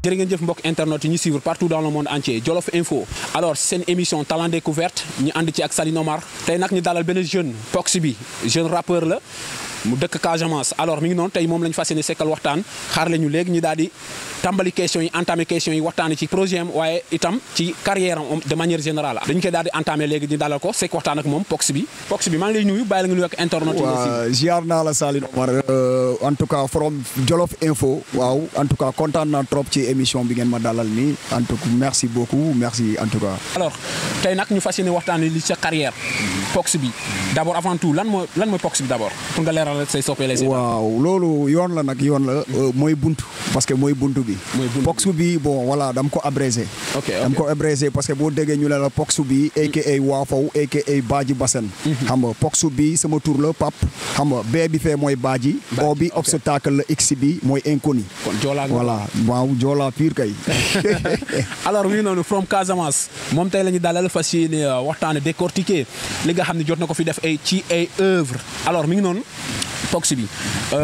jërë ngeen jëf mbokk internet yi ñu suivre partout dans le monde entier Jolof Info alors seen émission talent découverte ñu ànd ci ak Saline Omar tey nag ñu dalal benn jeune Pox bi jeune rappeur la mu dëkk Casamance alors mi ngi noonu tey moom la ñu fas yéene sekkal waxtaan xaar la ñu léegi ñu daal di tàmbali questions yi entamé questions yi waxtaanee ci projet am waaye itam ci carrière am de manière générale dañu koy daal di entamé léegi ñu dalal ko sekk waxtaan ak moom Pox bi Pox bi maa ngi lay nuyu bàyyi la nga nuyu ak internet yi waaw ziar naa la Saline Omar en tout cas from Jolof Info waaw en tout cas kontaan naa trop ci émission bi ngeen ma dalal nii en tout cas merci beaucoup merci en tout cas. alors tey nag ñu fas yéene waxtaanee li sa carrière Pox bi d' abord avant tout lan mooy lan mooy Pox bi d' abord pour nga leeral say soppee lay waaw loolu yoon la nag yoon la mooy buntu parce que mooy buntu bi. mooy buntu Pox bi bon voilà dam ko abrégé. ok dam ko abrégé parce que boo déggee ñu ne la Pox bi aka Waafaw aka Baaji Basen. xam nga Pox bi sama tur la pap xam nga bee bi fee mooy Baaji. o bi obstacle la x bi mooy inconnu. kon joolaa voilà waaw joolaa pire kay. alors mi ngi noonu from Casamance moom tey la ñu dalal fas yéene waxtaane décortiquer li nga xam ne jot na ko fi def ay ci ay œuvre alors mi ngi noonu Pox bi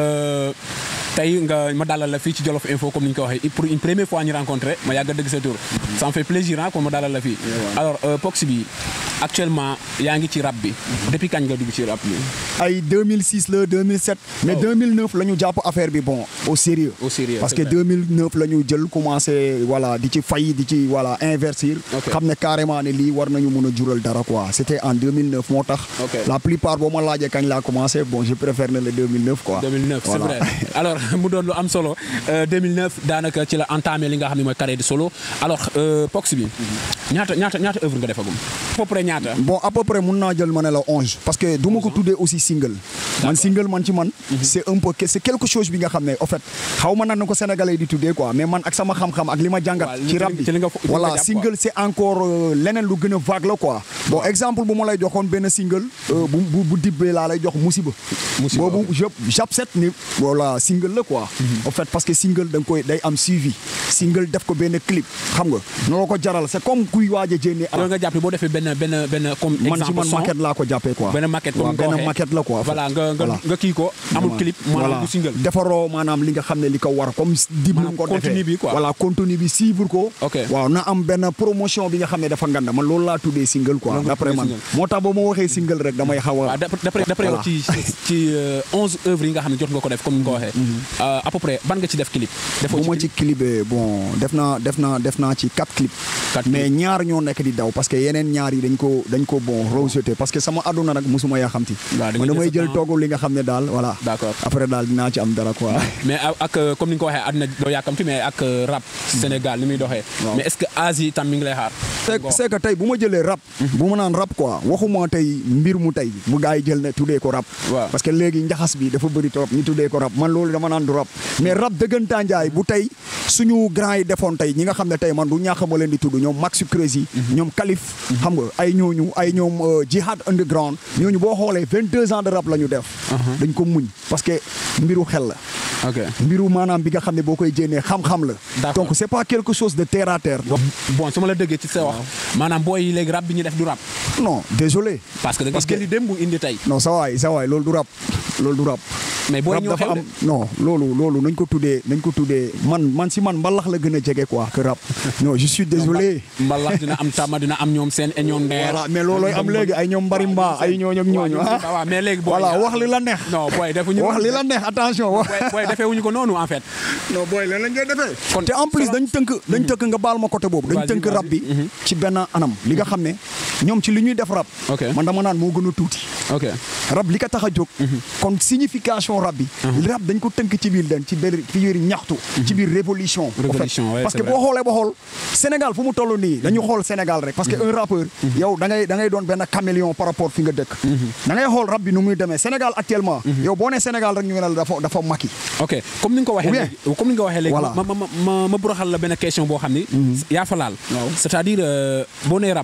tey nga ma dalal la fii ci Jolof Info comme ni ñu ko waxee pour une première fois ñu rencontré ma yàgg a dëgg sa tur ça me fait plaisir ah kon ma dalal la fii alors Pox bi actuellement yaa ngi ci rap bi depuis kañ nga dugg ci rap bi ay 2006 la 2007 mais 2009 la ñu jàpp affaire bi bon au sérieux au sérieux parce que 2009 la ñu jël commencé voilà di ci fay di ci voilà investir xam ne carrément ne lii war nañu mën a jural dara quoi c' était en 2009 moo tax la plupart boo ma laajee kañ laa commencé bon je préfère ne le 2009 quoi 2009 c'est vrai alors mu doon lu am solo 2009 daanaka ci la entamé li nga xam ne mooy carrière de solo alors Pox bi ñaata ñaata ñaata œuvre nga defagum à peu près ñaata bon à peu près mun naa jël ma ne la onze parce que du ma ko tuddee aussi single man single man ci man c' est un peu c' est quelque chose bi nga xam ne en fait xaw ma nan na ko sénégalais di tuddee quoi mais man ak sama xam-xam ak li ma jàngat ci rap bi voilà single c' est encore leneen lu gën a vague la quoi bon exemple bu ma lay joxoon benn single bu bu bu dibbee laa lay jox musiba boobu je j'accepte ni voilà single la quoi en fait parce que single da nga koy day am suivi single def ko benn clip xam nga noo ko jaral c' est comme kuy waaj a jénne loolu nga jàpp boo defee benn benn benn comme man ci man maquette laa ko jàppee quoi benn maquette comme benn maquette la quoi voilà nga nga nga kii ko amul clip maanaam du single defaroo maanaam li nga xam ne li ko war comme dib na ko contenu bi quoi voilà contenu bi suivre ko ok waaw na am benn promotion bi nga xam ne dafa nganda man loolu laa tuddee single quoi d' après man moo tax ba ma waxee single rek damay xaw a d' après d' après yow ci ci onze œuvres yi nga xam ne jot nga ko def comme ni nga ko waxee à peu près ban nga ci def clip bu ma ci clipé bon def naa def naa def naa ci quatre clip mais ñaar ñoo nekk di daw parce que yeneen ñaar yi dañ ko dañ ko bon rejeté parce que sama àdduna nag musuma yaa xamti man damay jël toogu li nga xam ne daal voilà d' accord après daal dinaa ci am dara quoi mais ak comme ni nga ko waxee àdduna doo yàkkamti mais ak rap Sénégal ni muy doxee mais est ce que Asie tam mi ngi lay xaar c' est que tey bu ma jëlee rap bu ma naan rap quoi waxuma tey mbir mu tey mu gars yi jël ne tuddee ko rap parce que léegi njaxas bi dafa bëri trop ñu tuddee ko rap man loolu dama naan du rap mais rap dëggantaan njaay bu tey suñu grand yi defoon tey ñi nga xam ne tey man du ñàkk ma leen di tudd ñoom Max Crazy ñoom Kalif xam nga ay ñooñu ay ñoom Jihad Underground ñooñu boo xoolee vingt deux ans de rap la ñu def dañ ko muñ parce que mbiru xel la ok mbiru maanaam bi nga xam ne boo koy jénnee xam-xam la donc c' est pas quelque chose de terre à terre bon su ma la dëggee ci sa wax maanaam booy yi léegi rap bi ñu def du rap non désolé parce que da nga jëli démb indi tey non sa waay sa waay loolu du rap loolu du rap mais booy ñoo dafa am non loolu loolu nañ ko tuddee nañ ko tuddee man man si man mbalax la gën a jege quoi que rap non je suis désolé mbalax dina am tama dina am ñoom seen e ñoom ndeer voilà mais loolooy am léegi ay ñoom mbarimba ay ñooñu ak ñooñu waaw mais léegi voilà wax li la neex non booy defuñu wax li la neex attention wax booy defeewuñu ko noonu en fait non booy leen lañ koy defee te en plus dañ tënk dañ tënk nga baal ma côté boobu dañ tënk rap bi ci benn anam li nga xam ne ñoom ci li ñuy def rap man dama naan moo gën a tuuti ok rap li ko tax a jóg kon signification rap bi rap dañ ko tënk ci biir den ci biir ci biir ñaxtu ci biir révolution parce que boo xoolee ba xool Sénégal fu mu toll nii dañu xool Sénégal rek parce que un rappeur yow da ngay da ngay doon benn caméléon par rapport fi nga dëkk da ngay xool rap bi nu muy demee Sénégal actuellement yow boo nee Sénégal rek ñu ngi ne la dafa dafa makki ok comme ni nga ko waxee léegi comme ni nga ko waxee léegi ma ma ma ma broxal la benn question boo xam ni yaa fa laal c' est à dire boo nee rap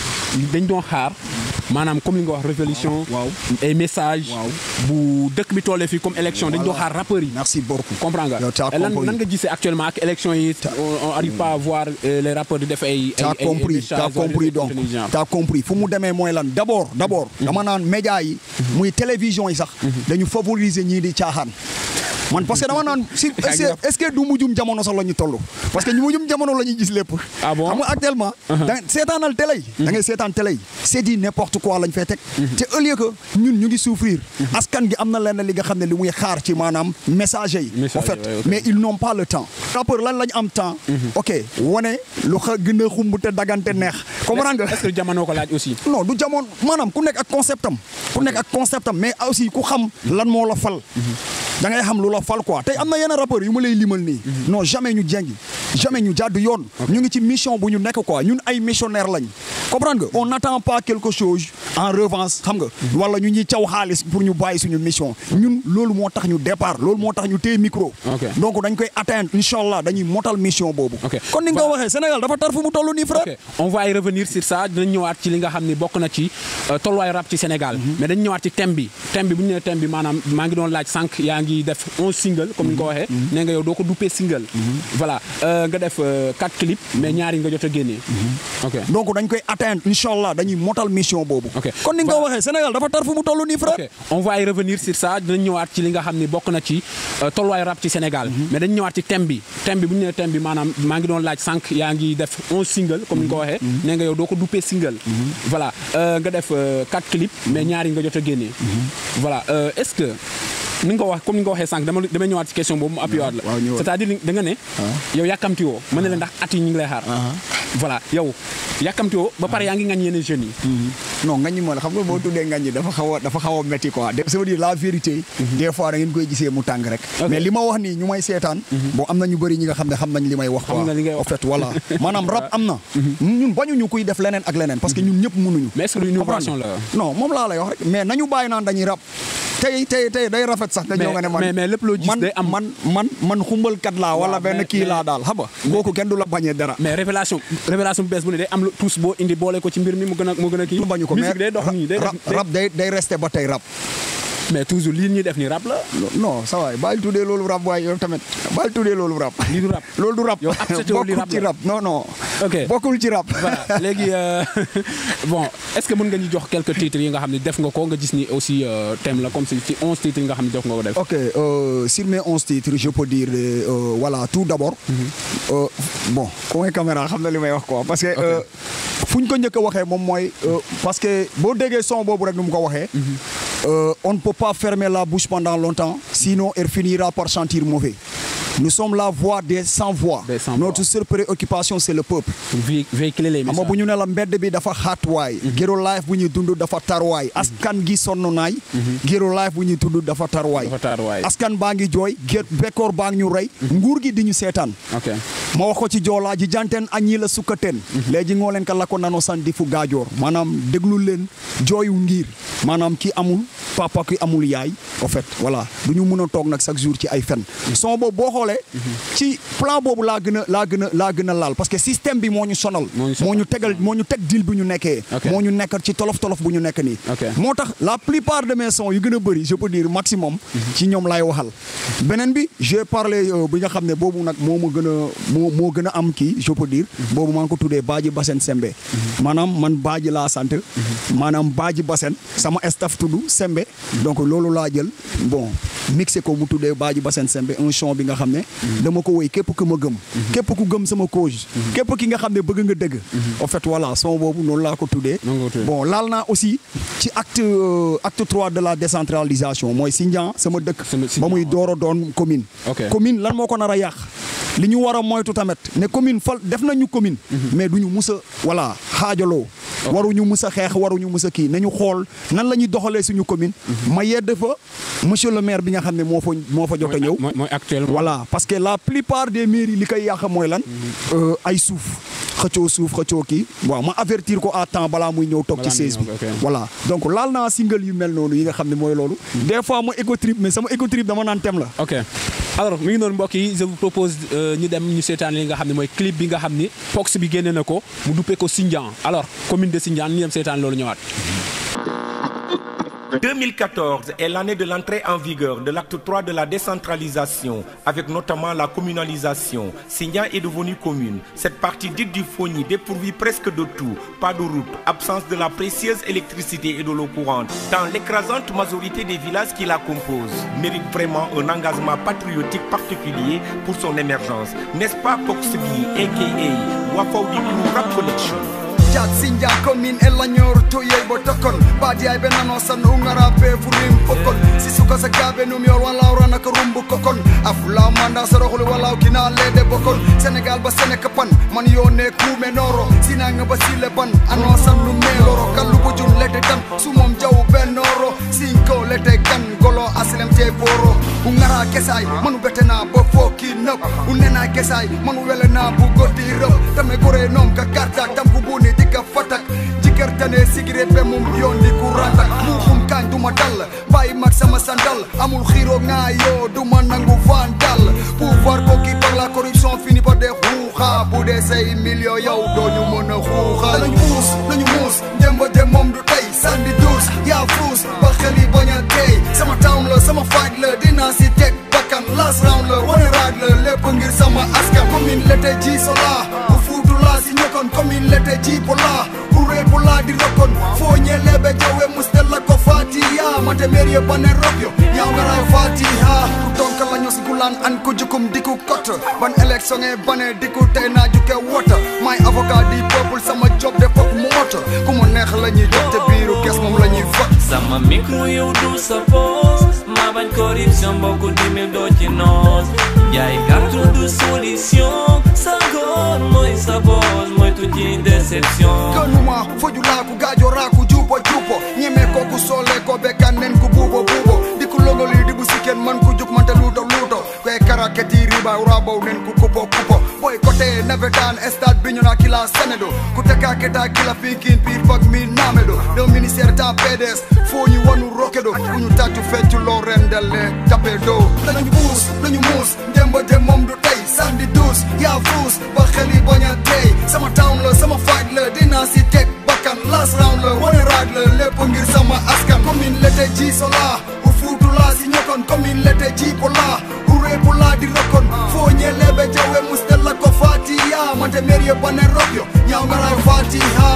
dañ doon xaar maanaam comme li nga wax révolution ay message bu dëkk bi tollee fii comme élection dañ doon xaar rappeurs yi merci beaucoup comprends nga lan nan nga gisee actuellement ak élection yi on arrive pas à voir les rappeurs di def ay t'as compris t'as compris donc t'as compris fu mu demee mooy lan d' abord d' abord dama naan média yi muy télévision yi sax dañu favoriser ñii di caaxaan man parce que dama naan si est-ce que est-ce que du mujjum jamono sax la ñu toll parce que ñu mujjum jamono la ñuy gis lépp Ah bon xam nga actuellement da seetaanal télé yi da ngay seetaan télé yi c'est dit n'importe quoi lañ fay teg te au lieu que ñun ñu ngi souffrir askan gi am na lenn li nga xam ne li muy xaar ci maanaam messager yi Messager, en fait ouais, ok. mais ils n'ont pas le temps rappeur lan lañ am temps ok wane lu xa gën a xumb te dagante neex comprendre nga est-ce que jamono ko laaj aussi. non du jamono maanaam ku nekk ak concept am ku nekk ak concept am mais aussi ku xam lan moo la fal da ngay xam lu la fal quoi tey am na yenn rappeurs yu ma lay limal nii non jamais ñu jengi jamais ñu jàddu yoon ñu ngi ci mission bu ñu nekk quoi ñun ay missionnaire lañ comprendre nga on n'attend pas quelque chose en revanche xam nga wala ñu ñuy caw xaalis pour ñu bàyyi suñu mission ñun loolu moo tax ñu départ loolu moo tax ñu téye micro Ok. donc dañ koy atteindre incha allah dañuy motal mission boobu Ok. kon ni nga ko waxee Sénégal dafa tar fu mu toll nii frère ok on va y revenir sur ça dinañ ñëwaat ci li nga xam ni bokk na ci euh, tolluwaay rap ci Sénégal. mais dañ ñëwaat ci thème bi thème bi bu ñu nee thème bi maanaam maa ngi doon laaj sànq yaa ngi def un single comme ni nga ko waxee. nee nga yow doo ko duppee single. voilà euh, nga def euh, quatre clips mais ñaari nga jot a génnee. ok donc dañ koy atteindre incha allah dañuy motal mission boobu. Ok. kon ni nga ko waxee Sénégal dafa tar fu mu toll nii frère. ok on va y revenir sur ça dinañ ñëwaat ci li nga xam ni bokk na ci euh, tolluwaay rap ci Sénégal. mais dañ ñëwaat ci thème bi thème bi bu ñu nee thème bi maanaam maa ngi doon laaj sànq yaa ngi def un single comme ni nga ko waxee. nee nga yow doo ko duppee single. voilà euh, nga def euh, quatre clips mais ñaari nga jot a génnee. voilà euh, est-ce que ni nga ko wax comme ni nga ko waxee sànq dama damay ñëwaat ci question boobu mu appuyé waat la. waaw ñëwaat. c'est-à-dire da nga ne. yow yàkkamti woo mën na la ndax at yi ñu ngi lay xaar. voilà yow yàkkamti woo ba pare yaa ngi ngañ yeneen jeunes yi. non ngañ ma la xam nga boo tuddee ngañ dafa xaw a dafa xaw a métti quoi. de ça veut dire la vérité. des fois da ngeen koy gisee mu tàng rek. Ok. mais li ma wax nii ñu may seetaan. bon am na ñu bëri ñi nga xam ne xam nañ li may wax. Xam quoi nga li ngay wax. en fait voilà maanaam rap am na. ñun bañuñu kuy def leneen ak leneen parce que ñun ñëpp mënuñu. mais est-ce que du innovation la. non moom laa lay wax rek mais nañu bàyyi naan dañuy rap tey tey tey day rafet sax. dañoo nga ne man mais- mais lépp loo gis man day am. man man man xumbalkat laa wala Waaw, benn mais- kii laa mais- daal xam nga. kooku kenn du la bañee dara. mais révélation révélation bu bees bu ne day am lu tous boo indi boole ko ci mbir mi mu gën a mu gën a kii. lu bañu ko mais musique day dox nii day def rap rap day day resté ba tey rap. mais toujours lii ñuy def nii rap la. non ça va bàyyi tuddee loolu rap waaye yow tamit bàyyi tuddee loolu rap. lii du rap. loolu du rap Yow accepté wu li bokkul rap ci la. rap non non. Ok. bokkul ci rap. voilà léegi euh, bon est-ce que mën nga ñu jox quelques titres yi nga xam ne def nga ko nga gis ni aussi euh, thème la comme si ci onze titres yi nga xam ne def nga ko def. Ok, euh, sur mes 11 titres, je peux dire, euh, voilà, tout d'abord, euh, bon, comme une caméra, xam na li may wax quoi, parce que euh, fu ñu ko njëkk a waxee moom mooy, euh, parce que boo déggee son boobu rek nu mu ko waxee, euh, on ne peut pas fermer la bouche pendant longtemps, sinon elle finira par sentir mauvais. Nous sommes la voix des sans-voix. Des sans-voix. Notre seule préoccupation, c'est le peuple. pour vé- véhiculer les xam nga messages. bu ñu ne la mbedd bi dafa xaatuwaay Ghetto Life bu ñuy dund dafa tarwaay askan gi sonn naay Ghetto Life bu ñuy dund dafa tarwaay Dafa tarwaay. askan baa ngi jooy gét bekkoor baa ngi ñu rey nguur gi di ñu seetaan ok ma wax ko ci joolaa ji janteen añi la sukkateen léegi ngoo leen ka la ko nano san di fu gaajoor maanaam déglu leen jooyu ngir maanaam ki amul papa ki amul yaay en fait voilà du ñu mën a toog nag chaque jour ci ay fen son boobu boo xoolee ci plan boobu laa gën a laa gën a laa gën a laal parce que système bi moo ñu sonal Moo ñu sonal. moo ñu tegal moo ñu teg dil bu ñu nekkee Ok. moo ñu nekk ci tolof tolof bu ñu nekk nii Ok. moo tax la plupart de mes sons yu gën a bëri je peux dire maximum ci ñoom laay waxal beneen bi j'ai parlé euh, bi nga xam ne boobu nag moo ma gën a moo moo gën a am kii je peux dire boobu maa ngi ko tuddee Badji Bassène Sembe maanaam man Badji laa sant maanaam Badji Bassène sama staff tudd Sembe donc loolu laa jël bon mixé ko mu tuddee Badji Bassène Sembe un son bi nga xam ne dama ko woy képp ku ma gëm képp ku gëm sama cause képp ki nga xam ne bëgg nga dëgg en fait voilà son boobu noonu laa ko tuddee Noonu nga ko tuddee. bon laal naa aussi ci acte euh, acte 3 de la décentralisation mooy Sindian sama dëkk Sama Sindian, ba muy door a doon commune Ok. commune lan moo ko nar a yàq li ñu war a moytu tamit ne commune fal def nañu commune mais du ñu mus a voilà xaajaloo waruñu mus a xeex waruñu mus a kii nañu xool nan la ñuy doxalee suñu commune ma yedd fa monsieur le maire bi nga xam ne moo fa moo fa jot a ñëw mooy mooy actuellement. voilà parce que la plupart des mairies li koy yàq mooy lan euh, ay suuf xëccoo suuf xëccoo kii waaw ma avertir ko à temps balaa muy ñëw toog ci Balaa muy seize bi ñëw, ok. voilà donc laal naa single yu mel noonu yi nga xam ne mooy loolu des fois ma égo trip mais sama égo trip dama naan tem la ok alors mi ngi noonu mbokk yi je vous propose euh, ñu dem ñu seetaan li nga xam ne mooy clip bi nga xam ni Pox bi génne na ko mu duppee ko Sindian alors commune de Sindian ñu dem seetaan loolu ñëwaat. 2014 est l'année de l'entrée en vigueur de l'acte 3 de la décentralisation, avec notamment la communalisation. Signan est devenue commune. Cette partie dite du Fogny dépourvue presque de tout, pas de route, absence de la précieuse électricité et de l'eau courante, dans l'écrasante majorité des villages qui la composent, mérite vraiment un engagement patriotique particulier pour son émergence. N'est-ce pas Poxbi, a.k.a. Wafaudi Blue Rap Collection jak sinja komin e lañor to yeybo tokkon baadi ay ɓe nano san ungara be furim pokon si suka sa gaɓe num yor wala rana ko rumbu kokon afula manda sorohol wala kina lede bokon sénégal ba sénéka pan man yone kume noro sinanga ba sile ban ano san num me loro kallu bo jun lete tan sumom jaw ben noro sinko lete gan golo aslem te boro ungara kesay manu betena bo foki nop unena kesay manu welena bu goti rop tame gore nom ka karta tam ku buni dika fatak jikertane sigire be mum yondi ku rantak muxum kañ duma dal bàyyi mag sama sandal amul xiro ngaayo duma nangu vandal pouvoir conquis par la corruption fini par des xuuxa bu dee say millions yow dooñu mën a xuuxa lañu muus lañu muus njëmba de moom du tey sandi duus yaa fuus ba xel yi bañ a tey sama town la sama fight la dinaa si teg bakkan last round la wane raag la lépp ngir sama askan commune lete ji sola bu fuutu laa si ñokon commune lete ji pola bu ree pola di rokon foo ñeleebe jawe mustella ko fatiha mate merie bane rokyo ñaw ngaray fatiha ku tonka la ños gulan an ko jukum diku kot ban élection e bane diku tey naa juke wota may avocat di peuple sama job de fok mu moto ku mu neex la ñuy jox te biiru kes moom la ñuy fot sama micro yow du sa poos ma bañ corruption bokku dimil doo ci noos jaay carte du solution sa góor mooy sa boos mooy tuji déception kanuma foju laaku gaajo raaku juupo juupo ñeme koku sole ko be kannen ku buubo buubo diku logoli dibu siken man ku juk mante luuto luuto kwe karaketi riba urabow nen ku kupo kupo boy kote navetan stade biñona kila senedo ku teka keta kila pikin pi fag mi namedo do ministère ta PDS fo ñu wanu rokedo ku ñu tatu feccu lo rendelle jappe do lañu buus lañu muus njemba de moom du tey sandi duus yaa fuus ba xel yi bañ a tey sama town la sama fight la dinaa si teg bakkan last round la wane raag la lépp ngir sama askan commune lete ji sola u fuutu laa si ñokon commune lete ji pola u ree pola di rokon foo ñeleebe jawe mustella ko fatiha mante merie bane rokyo ñaaw ngaray fatiha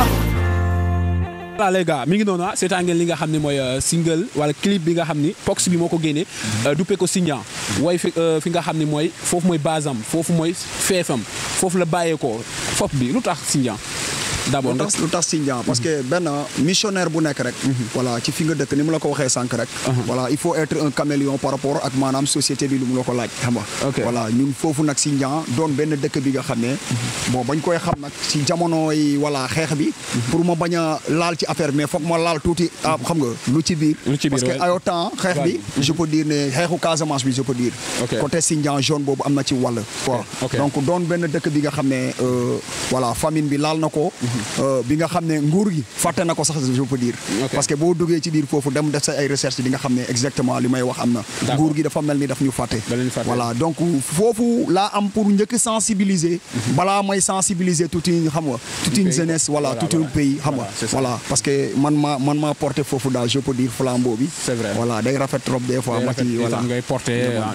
voilà les gars mi ngi noonu ah seetaan ngeen li nga xam ne mooy single wala clip bi nga xam ni Pox bi moo ko génnee duppe ko Sindian way fi fi nga xam ne mooy foofu mooy basam foofu mooy feefam foofu la bàyyeekoo fop bi lu tax Sindian d'abord lu tax lu tax Sindian parce que benn missionnaire bu nekk rek voilà ci fi nga dëkk ni mu la ko waxee sànq rek voilà il faut être un caméléon par rapport ak maanaam société bi lu mu la ko laaj xam nga voilà ñun foofu nag Sindian doon benn dëkk bi nga xam ne bon bañ koy xam nag ci jamono yi voilà xeex bi pour ma bañ a laal ci affaire mais foog ma laal tuuti ah xam nga lu ci biir parce que ayo temps xeex bi je peux dire ne xeexu Casamance bi je peux dire côté Sindian jaune boobu am na ci wàll quoi donc doon benn dëkk bi nga xam ne voilà famine bi laal na ko bi nga xam ne nguur gi fàtte na ko sax je peux dire parce que boo duggee ci biir foofu dem def sa ay recherche di nga xam ne exactement li may wax am na nguur gi dafa mel ni daf ñu fàtte voilà donc foofu laa am pour njëkk sensibiliser balaa may sensibiliser toute une xam nga toute une jeunesse voilà tout un pays xam nga voilà parce que man maa man maa porté foofu daal je peux dire flambeau bi c'est vrai voilà day rafet trop des fois ma ci voilà ngay porté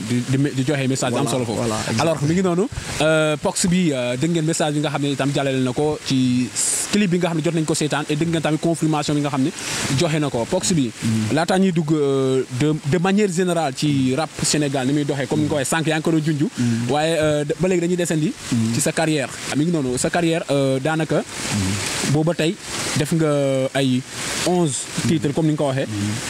di joxe message am solo foofu alors mi ngi noonu Pox bi dégg ngeen message bi nga xam ne itam jàllale na ko ci clip bi nga xam ne jot nañ ko seetaan et dégg ngeen tamit confirmation bi nga xam ne joxe na ko Pox bi laataa ñuy dugg de de manière générale ci rap Sénégal ni muy doxee comme ni nga ko waxee sànq yaa ngi ko doon junj waaye ba léegi dañuy descendi ci sa carrière mi ngi noonu sa carrière daanaka booba tey def nga ay onze titres comme ni nga ko waxee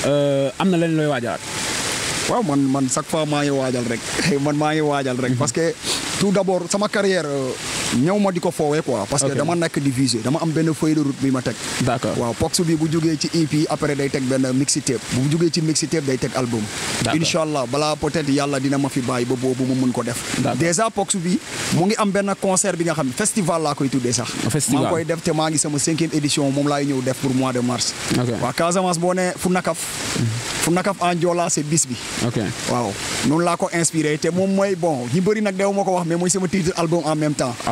am na leen looy waajalaat waaw man man chaque fois maa ngi waajal rek man maa ngi waajal rek parce que tout d'abord sama carrière ñëw ma di ko foowee quoi parce que dama nekk di viser dama am benn feuille de route bi ma teg d'accord waaw Pox bi bu jógee ci EP après day teg benn mixtape bu jógee ci mixtape day teg album incha allah balaa peut-être yàlla dina ma fi bàyyi ba boobu mu mun ko def déjà Pox bi mu ngi am benn concert bi nga xam ne festival laa koy tuddee sax maa ngi koy def te maa ngi sama cinquième édition moom laay ñëw def pour mois de mars waaw Casamance boo ne fu nakaf fu nakaf en Joola c'est bis bi waaw noonu laa ko inspiré te moom mooy bon ñi bëri nag dew ma ko wax mais mooy sama titre album en même temps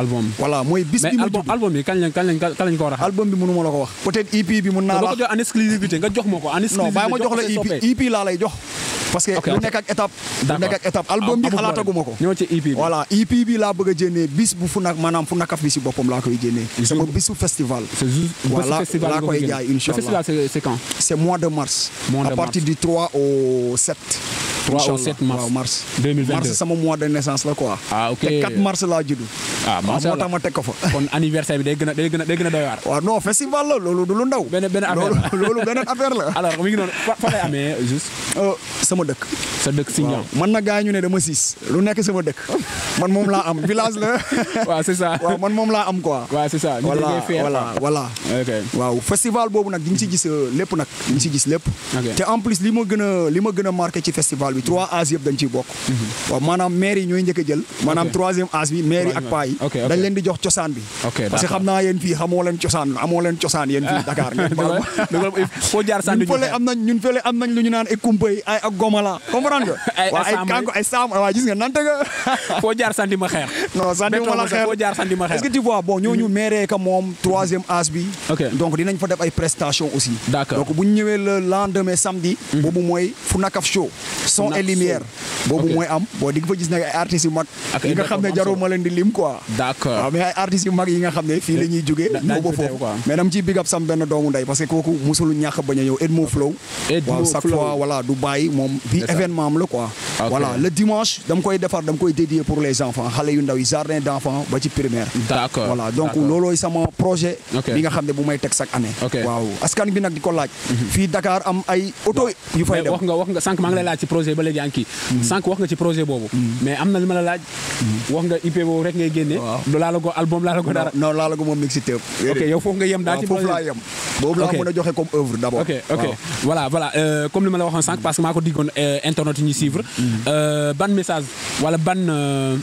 album voilà mooy bis mais bi ma album judd album bi kañ lañ kañ lañ kañ lañ ko war a xam album bi mënu ma la ko wax peut-être EP bi mun naa boo la ko jox en exclusivité nga jox ma ko en non exclusivité bàyyi ma jox la ko say EP soppe. EP laa lay jox parce que Ok, lu ok. nekk ak étape lu D'accord. nekk ak étape album bi Amul xalaataguma ko problème. ñëw ci EP bi voilà EP bi laa bëgg a jénnee bis bu fu nag maanaam fu nakaf bi si boppam laa koy jénnee sama bisu festival c'est juste Voilà, bésu festival laa nga koy génne. jaay, Le Inch'Allah. festival c'est c'est quand c'est mois de mars Mois de à partir mars. du 3 au 7 3 au Inch'Allah. 7 mars. waaw mars 2022. mars sama mois de naissance la quoi Ah, ok. te 4 mars laa judd Ah, waaw macha moo Allah. tax ma teg ko fa kon anniversaire bi day gën a day gën a day gën a doy waar waaw non festival la loolu du lu ndaw Benn- benn affaire la. loolu loolu beneen affaire la alors mi ngi noonu fa fa lay amee juste Euh, sama dëkk sa dëkk Sindian waaw man na gaa ñu ne dama siis lu nekk sama dëkk man moom laa am village la waaw c'est ça waaw man moom laa am quoi waaw c'est ça ñu voilà déggee fier voilà voilà ok waaw festival boobu nag di nga ci gis euh, lépp nag di nga ci gis lépp Ok. te en plus li ma gën a li ma gën a marqué ci festival bi trois âges yëpp dañ ciy bokk waaw maanaam maire yi ñooy njëkk a jël maanaam Ok. troisième âge bi maire yi ak paa yi Ok, ok. dañ leen di jox cosaan bi Ok, parce que d'accord. xam naa yéen fii xamoo leen cosaan amoo leen cosaan yéen fii Dakar ngeen baal ma. dëgg la foo jaar sànni ñun fële am nañ ñun fële am nañ lu ñu naan ay kumpa yi ay ak gomala comprendre nga Ay- ay waaw ay saam kanko ay saam waaw gis nga nante nga foo jaar sànni ma xeer non sànni ma la Béton, xeer foo jaar sànni ma xeer est-ce que tu vois bon ñooñu meeree ka moom troisième âge bi Ok. donc dinañ fa def ay prestations aussi D'accord. donc bu ñu ñëwee le lendemain samedi boobu mooy Funakaf show son Funakaf et lumière show. boobu Ok. mooy am bon di nga fa gis nag ay artistes yu mag Ak yi ay nga xam ne décors jarul am ma leen di lim quoi D'accord. waaw mais ay artistes yu mag yi nga xam ne fii la ñuy jógee Da- ñëw daañu ba fi teew, foofu quoi. mais dama ciy big up sam benn doomu ndey parce que kooku musul ñàkk bañ a ñëw Edmo Flow Edmo waaw chaque Flow. fois voilà du bàyyi moom bi C'est ça. événement am la quoi Ok. voilà le dimanche dama koy defar dama koy dédié pour les enfants xale yu ndaw yi jardin d'enfants ba ci primaire D'accord. voilà donc D'accord. loolooy sama projet Ok. bi nga xam ne bu may teg chaque année Ok. waaw askan bi nag di ko laaj fii Dakar am ay auto yu fay mais dem wax nga wax nga sànq maa ngi lay laaj ci projet ba léegi yaa ngi kii sànq wax nga ci projet boobu mais am na li ma la laaj wax nga IP boobu rek ngay génne Waaw. du laa la ko album laa la ko dara non laa la ko moom mixi tëb ok yow foofu nga yem daal waaw ci foofu projet laa yem boobu laa Ok. mën a joxe comme œuvre d'abord ok ok waaw. voilà voilà euh, comme li ma la waxoon sànq parce que maa ko diggoon euh, internet yi ñuy suivre euh, ban message wala ban euh,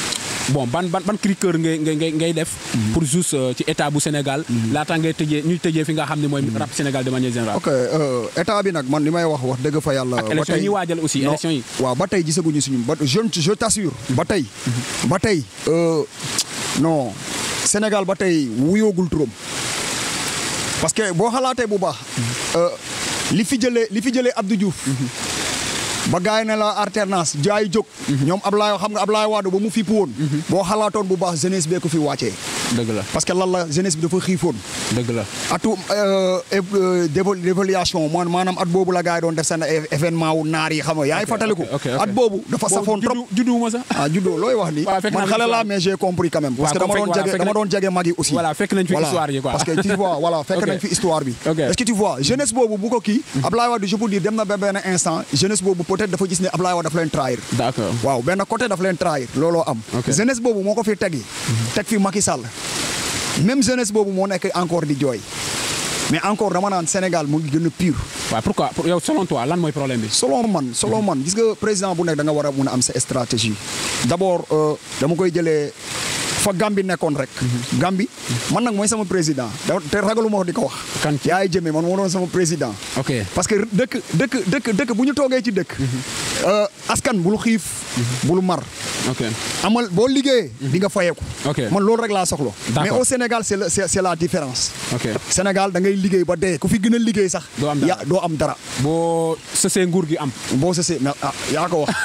bon ban ban ban cri cœur ngay ngay ngay ngay def pour juste euh, ci état bu Sénégal laata ngay tëjee ñuy tëjee fi nga xam ne mooy rap Sénégal de manière générale ok euh, état bi nag man li may wax wax dëgg fa yàlla ak élection yi ñuy waajal aussi non, élection yi waaw ba tey gisaguñu suñu ba je je t'assure ba tey ba tey euh, non Sénégal ba tey wuyoogul turam parce que boo xalaatee bu baax euh, li fi jëlee li fi jëlee Abdou Diouf ba gars yi ne la alternance jaay jóg ñoom Ablaye xam nga Ablaye Wade ba mu fipp woon boo xalaatoon bu baax jeunesse bee ko fi wàccee dëgg la parce que lan la jeunesse bi dafa xiifoon dëgg la atu dévaluation man maanaam at boobu la gars yi doon def seen é- événement wu naar yi xam nga yaa ngi fàttaliku ok, ok. at boobu dafa safoon trop juddu judduwuma sax ah juddoo looy wax ni Waaw, fekk man naa fi xale laa histoire. mais j'ai compris quand même parce Waaw, que dama comme doon fekk- jege voilà, dama fekk doon jege mag yi aussi Voilà, fekk nañ fi Voilà. histoire yi, quoi. parce que tu vois voilà fekk Ok. nañ fi histoire bi Ok. est-ce que tu vois jeunesse boobu bu ko kii Ablaye Wade je peux dire dem na ba benn instant jeunesse boobu peut-être dafa gis ne Ablaye Wade dafa leen trahir d'accord waaw benn côté daf leen trahir looloo am Ok. jeunesse boobu moo ko fi tegi teg fi Macky Sall même jeunesse boobu moo nekk encore di jooy mais encore dama naan Sénégal mu ngi gën a pur waaw pourquoi pour yow selon toi lan mooy problème bi selon man selon man gis nga président bu nekk da nga war a mun a am sa stratégie d'abord euh, dama koy jëlee fa Gambie nekkoon rek Gambie man nag mooy sama président da te ragaluma ko di ko wax Kan ci? yaay jëmee man moo doon sama président ok parce que dëkk dëkk dëkk dëkk bu ñu toogee ci dëkk euh, askan bul xiif bul mar ok amal boo liggéeyee di nga fayeeku Ok. man loolu rek laa soxla D'accord. mais au Sénégal c'est la c'est c'est la différence ok Sénégal da ngay liggéey ba dee ku fi gën a liggéey sax Doo am dara. ya doo am dara boo sësee nguur gi am boo sësee mais ah yaa ko wax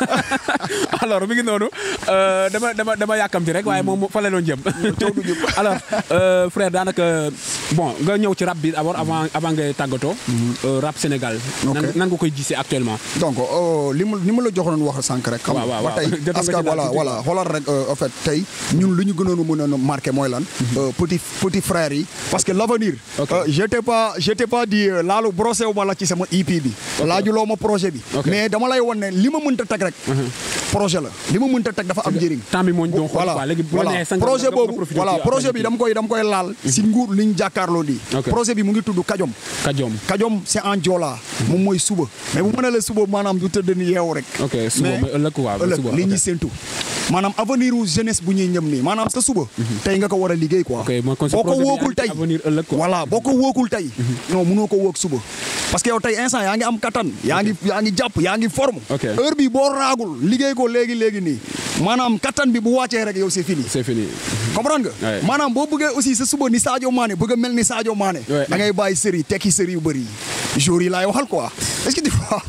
alors mi ngi noonu euh, dama dama dama yàkkamti rek waaye moom fa la doon jëm alors euh, frère daanaka bon nga ñëw ci rap bi d'abord avant avant ngay tàggatoo euh, rap Sénégal nan Ok. nan nga koy gisee actuellement donc euh, li ma li ma la joxoon wax sànq rek. xam Waaw, waaw, nga ba waaw. tey Jotoon nga parce ci que laal voilà tuuti, voilà waaw. xoolal rek euh, en fait tey ñun lu ñu gënoon a mën a marqué mooy lan. euh, petit petit frère yi. parce que l'avenir. Ok. euh, j'étais pas j'étais pas di euh, laalu brossé wu ma la ci sama EP bi. laajuloo ma projet bi. Ok. mais dama lay won ne li ma mënta teg rek. projet la li ma mënta teg dafa am njëriñ. temps bi moo ñu doon xool voilà quoi léegi bu la voilà neexee sang projet nga- nga boobu profité voilà ci projet bi après dama koy dama koy laal. si nguur li ñu jàkkaarloo di. Ok. projet bi mu ngi tudd Kajom. Kajom Kajom c'est en Joola. moom mooy suba. mais bu mënee la suba maanaam du tëdd ni yeewu rek. ok suba mais mooy ëllëg quoi ëllëg suba li ok. ñuy séntu maanaam avenir u jeunesse bu ñuy ñëm nii maanaam sa suba tey nga ko war a liggéey quoi Ok, mooy kon sa boo ko projet bi wóokul yaa ngi ci tey avenir ëllëg quoi. voilà boo ko wóokul tey non mënoo ko wóok suba parce que yow tey instant yaa ngi am kattan yaa ngi yaa ngi jàpp yaa ngi forme Ok. heure bi boo raagul liggéey ko léegi léegi nii maanaam kattan bi bu wàccee rek yow c'est fini c'est fini comprendre nga Ouais. maanaam boo bëggee aussi sa suba ni Sadio Mané bëgg a mel ni Sadio Mané Ouais. da ngay bàyyi sëri tekki sëri yu bëri yi jour yi laay waxal quoi est-ce que tu vois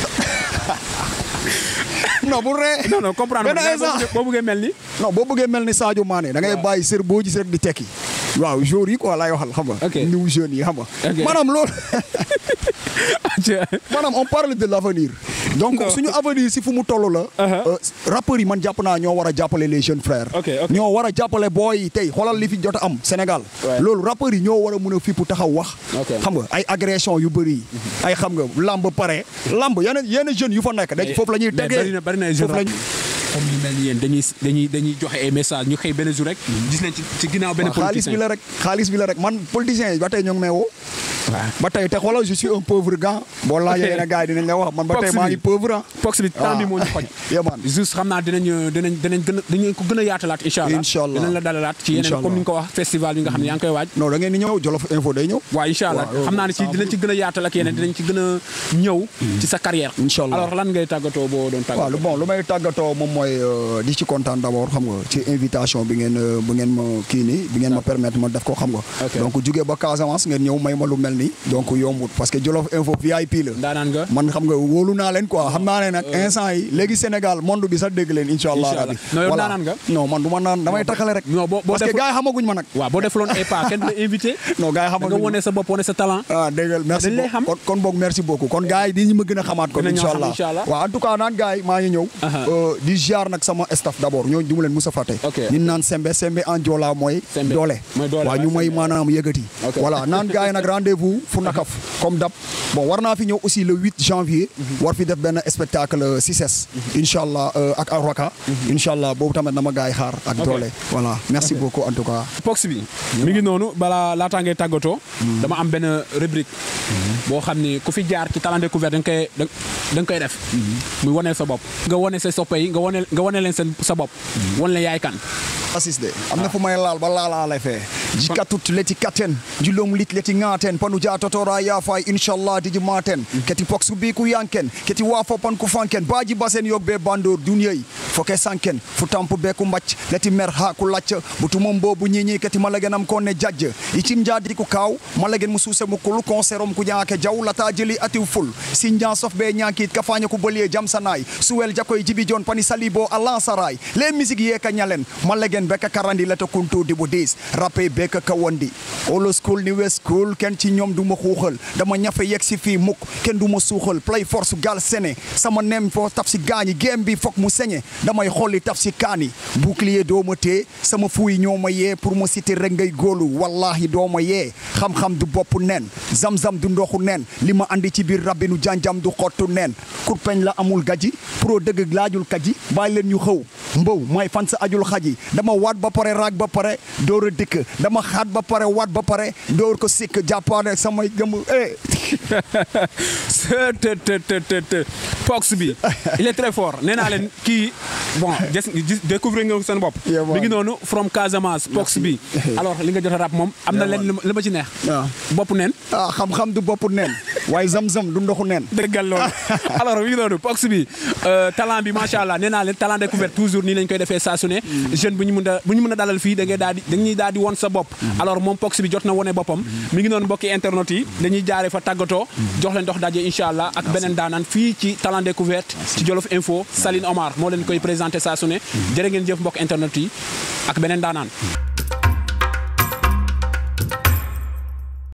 non bu ree non non comprendre benn nga instant boo bëggee mel ni non boo bëggee mel ni Sadio Mané da ngay bàyyi sër boo gis rek di tekki waaw jour yi quoi laay waxal xam nga Ok. niw jeunes yi xam nga Ok. maanaam loolu maanaam on parle de l'avenir donc Non. suñu avenir si fu mu toll la euh, rappeurs yi man jàpp naa ñoo war a jàppale les jeunes frères Ok, ok. ñoo war a jàppale booy yi tey xoolal li fi jot a am Sénégal Ouais. loolu rappeurs yi ñoo war a mun a fippu taxaw wax Ok. xam nga ay agression yu bëri yi ay xam nga lamb pare lamb yenn yenn jeunes yu fa nekk dañ foofu la ñuy mais tegee bari na bari na ay jeunes foofu la rap comme ñu mel ni yéen dañuy dañuy dañuy joxe ay message ñu xëy benn jour rek gis nañ ci ci ginnaaw benn waaw xaalis bi politicien la rek xaalis bi la rek man politiciens yi ba tey ñoo ngi may woo ba tey te xoolal je suis un pauvre gars boo laajee yeneen gars yi dinañ la wax man ba tey Pox maa bi. ngi pauvre ah pox bi temps bi moo ñu xoj Yeah, man. juste xam naa dinañ dinañ dinañ gën a dinañ ko gën a yaatalaat incha allah Incha allah. dinañ la dalalaat ci Incha yeneen comme ni nga ko wax festival yi nga xam ne yaa ngi koy waaj non da ngeen di ñëw Jolof Info day ñëw waaw incha allah Waaw, xam naa ne ci dinañ ci gën a yaatal ak yeneen dinañ ci gën a ñëw ci sa carrière Incha allah. alors lan ngay tàggatoo boo doon waaw tàggatoo lu bon lu may tàggatoo moom mooy euh, di ci kontaan d'abord xam nga ci invitation bi ngeen euh, bu ngeen ma kii nii bi ngeen ma permettre ma def ko xam nga Ok. donc jugee ba Casamance ngeen ñëw may ma lu mel nii donc yombut parce que Jolof Info VIP la ndaanaan nga man xam nga wóolu naa leen quoi xam naa ne nag instant yi léegi Sénégal monde bi sax dégg leen incha allah Incha rabi allah. Non, yow naanaan nga? non man du ma naan damay taxale rek Non, boo- boo parce que def- gars yi xamaguñ ma nag waaw boo defaloon ay pas kenn du la invité non gars yi da nga xamaguñ wone ma sa bopp wone sa talent ah déggal merci Dañ lay xam. beaucoup kon kon boog merci beaucoup kon gars yi di ñu ma gën a xamaat kon Dinañ ñoo incha xam, allah incha allah. waaw en tout cas naan gars yi maa ngi ñëw Aha. euh, di ziar nag sama staff d'abord ñooñu du ma leen mus a fàtte Ok. ñu naan sembe sembe en joola mooy Sembe. doole Mooy doole, waaw waaw, ñu may sembe. maanaam yëgati Ok. voilà naan gars yi nag rendez-vous fu nakaf comme dab bon war naa fi ñëw aussi le 8 janvier war fi def benn spectacle CICES incha allah euh, ak Arwaka incha allah boobu tamit na ma gars yi xaar ak Ok. doole voilà merci beaucoup en tout cas pox bi mi ngi noonu balaa laataa ngay tàggatoo dama am benn rubrique boo xam ni ku fi jaar ci talent découvert da nga koy da da nga koy def muy wane sa bopp nga wane sa soppe yi nga wane nga wane leen seen sa bopp wane leen yaay kan assist de am na fu may laal ba laalaale fee jikatut leti katen julom lit leti ŋaten panu jatotora yafay inchallah diji maten keti poksu bi ku yanken keti wafo pan ku fanken baji basen yok be bandor duniyey foke sanken fu tampu be ku mbacc leti mer ha ku lacca butumom bobu ñiñi keti malagenam konne jajje itin jadi ku kaw malagen mu suse mu kulu konserom ku ñaake jaw lata jeli atiw ful sinjan sof be ñankit ka faña ku bolie jam sanay suwel jakoy jibi jon pani salibo alan saray les musique ye ka ñalen malegen beka karandi lata kuntu di bu dis rappé beka ka wondi olo school ni west school ken ci ñoom du ma xuuxal dama ñafe yegg si fii mukk kenn du ma suuxal play force gal sene sama nem foo taf si gaañi game bi fokk mu señe damay xolli taf si kaani bouclier doo ma tee sama fuuy ñoo ma yee pour ma citer rek ngay góolu wallahi doo ma yee xam-xam du bopp nen zam-zam du ndoxu nen li ma andi ci biir rabbinu janjam du xottu nen kurpeñ la amul gaji pro dëgg laajul kaji bàyyi leen ñu xëw mbow may fan sa ajul xaji dama waat ba pare raag ba pare door a dikk dama xaat ba pare waat ba pare door ko sikk jàppaane samay gëm eh te te te te te pox bi il est très fort nee naa leen kii bon gis gis découvrir nga seen bopp Yeah, man. mi ngi noonu from Casamance pox bi alors li nga jot a rap moom am na Yeah, leen li ma ci neex waaw. bopp neen ah xam-xam du bopp neen waaye zam-zam du ndoxu neen dëggal loolu alors mi ngi noonu pox bi euh, talent bi macha allah nee naa leen talent découvert toujours nii lañ koy defee saa su ne jeune bu ñu mën a bu ñu mën a dalal fii da ngay daal di dañuy daal di won sa bopp alors moom pox bi jot na wone boppam mi ngi noonu mbokki internet yi dañuy jaaree fa tàggatoo jox leen dox daje incha allah ak beneen daanaan fii ci talent découverte ci Jolof Info Saline Omar moo leen koy présenté saa su ne jërë ngeen jëf mbokk internet yi ak beneen daanaan